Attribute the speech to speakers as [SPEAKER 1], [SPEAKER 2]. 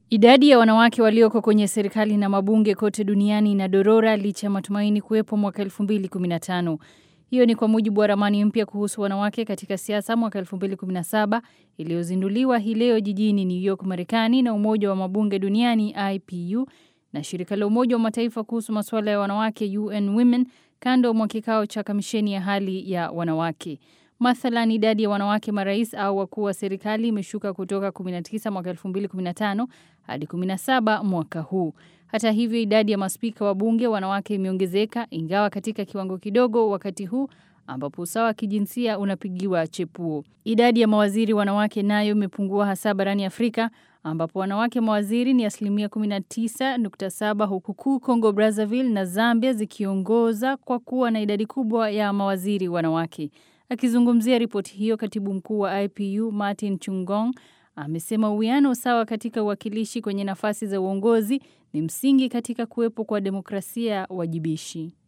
[SPEAKER 1] Idadi ya wanawake walioko kwenye serikali na mabunge kote duniani inadorora licha ya matumaini kuwepo mwaka 2015. Hiyo ni kwa mujibu wa ramani mpya kuhusu wanawake katika siasa mwaka 2017 iliyozinduliwa hii leo jijini New York, Marekani na Umoja wa Mabunge Duniani IPU na shirika la Umoja wa Mataifa kuhusu masuala ya wanawake UN Women kando mwa kikao cha kamisheni ya hali ya wanawake. Mathalan, idadi ya wanawake marais au wakuu wa serikali imeshuka kutoka 19 mwaka 2015 hadi 17 mwaka huu. Hata hivyo, idadi ya maspika wa bunge wanawake imeongezeka ingawa katika kiwango kidogo wakati huu ambapo usawa wa kijinsia unapigiwa chepuo. Idadi ya mawaziri wanawake nayo imepungua hasa barani Afrika ambapo wanawake mawaziri ni asilimia 19.7 huku kuu Congo Brazzaville na Zambia zikiongoza kwa kuwa na idadi kubwa ya mawaziri wanawake. Akizungumzia ripoti hiyo, katibu mkuu wa IPU Martin Chungong amesema uwiano sawa katika uwakilishi kwenye nafasi za uongozi ni msingi katika kuwepo kwa demokrasia wajibishi.